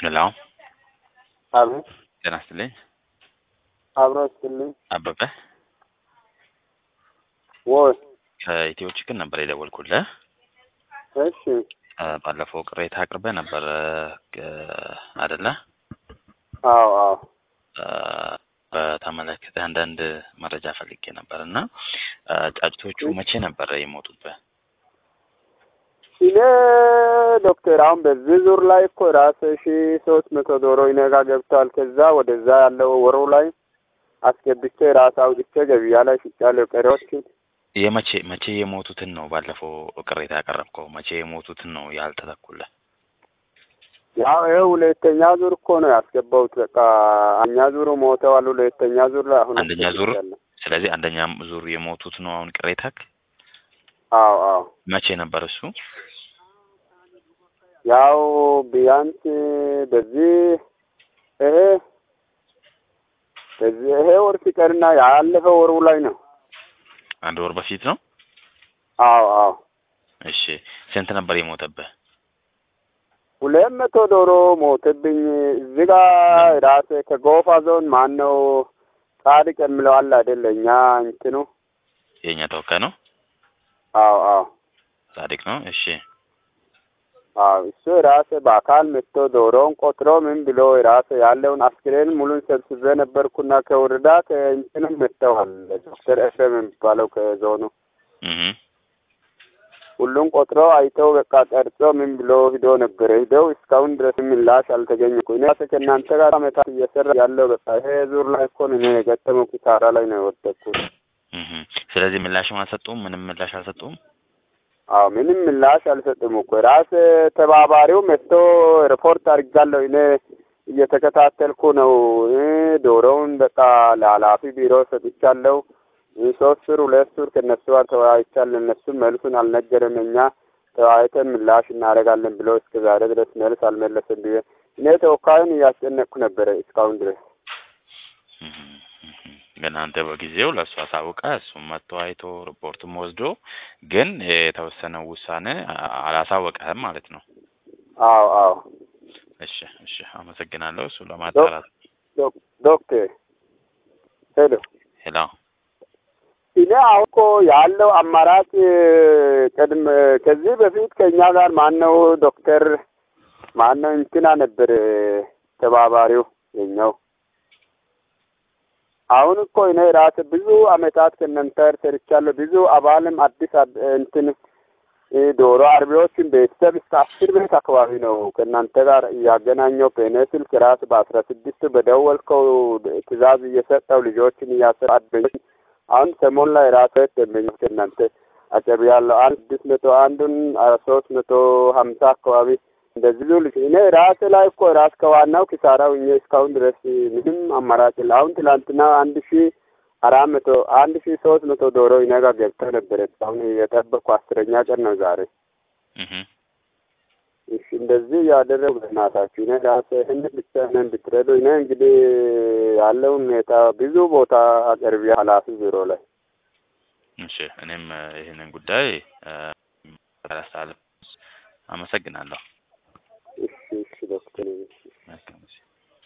ሄሎ አቤት ጤና ይስጥልኝ። አብሮ ይስጥልኝ። አበበ ወይ ከኢትዮ ችግር ነበር የደወልኩልህ። እሺ እ ባለፈው ቅሬታ አቅርበህ ነበር እ አይደለ? አዎ አዎ እ በተመለከተ አንዳንድ መረጃ ፈልጌ ነበር እና እ ጫጭቶቹ መቼ ነበር የሞቱብህ? እኔ ዶክተር አሁን በዚህ ዙር ላይ እኮ ራስ ሺ ሶስት መቶ ዶሮ እኔ ጋ ገብተዋል። ከዛ ወደዛ ያለው ወሩ ላይ አስገብቼ ራስ አውጥቼ ገበያ ላይ ሽጫለሁ። ቀሪዎችን የመቼ መቼ የሞቱትን ነው ባለፈው ቅሬታ ያቀረብከው? መቼ የሞቱትን ነው ያልተተኩልህ? ያው ይኸው ሁለተኛ ዙር እኮ ነው ያስገባሁት። በቃ አንኛ ዙሩ ሞተዋል። ሁለተኛ ዙር ላይ አሁን አንደኛ ዙር አስገብቻለሁ። ስለዚህ አንደኛ ዙር የሞቱት ነው አሁን ቅሬታክ? አዎ አዎ መቼ ነበር እሱ? ያው ቢያንስ በዚህ ይሄ በዚህ ይሄ ወር ሲቀርና ያለፈው ወሩ ላይ ነው። አንድ ወር በፊት ነው። አዎ አዎ እሺ ስንት ነበር የሞተብህ? ሁለት መቶ ዶሮ ሞተብኝ። እዚህ ጋ ራሴ ከጎፋ ዞን ማን ነው ጻድቅ የምለው አለ አይደለ? እኛ እንትኑ የእኛ ተወካይ ነው አዎ አዎ ጻድቅ ነው። እሺ አዎ እሱ ራሴ በአካል መጥቶ ዶሮውን ቆጥሮ ምን ብሎ ራሴ ያለውን አስክሬን ሙሉን ሰብስቤ ነበርኩና ከወረዳ ከእንትንም መጥተዋል። ዶክተር ኤፍሬም የሚባለው ከዞኑ እህ ሁሉም ቆጥሮ አይተው በቃ ቀርጾ ምን ብሎ ሂዶ ነበረ። ሂደው እስካሁን ድረስ ምላሽ አልተገኘ እኮ እኔ ራሴ ከእናንተ ጋር አመታት እየሰራ ያለው በቃ ይሄ ዙር ላይ እኮ ነው እኔ የገጠመው ኪሳራ ላይ ነው የወደቅኩት። እህ ስለዚህ ምላሽም አልሰጡም? ምንም ምላሽ አልሰጡም? አዎ ምንም ምላሽ አልሰጥም እኮ ራስ ተባባሪው መጥቶ ሪፖርት አድርጋለሁ እኔ እየተከታተልኩ ነው። እ ዶሮውን በቃ ለኃላፊ ቢሮ ሰጥቻለሁ። እ ሶስት ሱር ሁለት ሱር ከእነሱ ጋር ተወያይቻለሁ። እነሱም መልሱን አልነገረም። እኛ ተወያይተን ምላሽ እናደርጋለን ብሎ እስከ ዛሬ ድረስ መልስ አልመለሰም ብዬ እኔ ተወካዩን እያስጨነቅኩ ነበረ እስካሁን ድረስ። እህ እህ ግን አንተ በጊዜው ለእሱ አሳውቀህ እሱም መጥቶ አይቶ ሪፖርቱም ወስዶ ግን የተወሰነው ውሳኔ አ- አላሳወቀህም ማለት ነው። አዎ አዎ እሺ እሺ አመሰግናለሁ። እሱ ለማጣራት ዶክ- ዶክተር ሄሎ ሄሎ እኔ አሁን እኮ ያለው አማራጭ ቅድም ከዚህ በፊት ከእኛ ጋር ማን ነው ዶክተር ማን ነው እንትና ነበር ተባባሪው የኛው። አሁን እኮ እኔ ራሴ ብዙ አመታት ከእናንተ ጋር ሰርቻለሁ። ብዙ አባልም አዲስ አብ- እንትን እ ዶሮ አርቢዎችን ቤተሰብ እስከ አስር ቤት አካባቢ ነው ከእናንተ ጋር እያገናኘው በእኔ ስልክ ራስ በአስራ ስድስቱ በደወልከው ትእዛዝ እየሰጠው ልጆችን እያሰራ አሁን ሰሞን ላይ ራሱ ደንበኞች እናንተ አጨብ ያለው አንድ ስድስት መቶ አንዱን ሶስት መቶ ሀምሳ አካባቢ እንደዚህ ብዙ ልጅ እኔ ራሴ ላይ እኮ ራስ ከዋናው ኪሳራው እኛ እስካሁን ድረስ ምንም አማራጭ የለ። አሁን ትላንትና አንድ ሺ አራት መቶ አንድ ሺ ሶስት መቶ ዶሮ እኔ ጋር ገብተው ነበረ። አሁን የጠበቅኩ አስረኛ ቀን ነው ዛሬ። እህ እሺ እንደዚህ ያደረጉ በእናታችሁ እኔ ራሴ ይህን ብቻ ነን ብትረዱ እኔ እንግዲህ ያለውን ሁኔታ ብዙ ቦታ አቅርቢ ኃላፊ ቢሮ ላይ እሺ እኔም እ ይህንን ጉዳይ እ አመሰግናለሁ።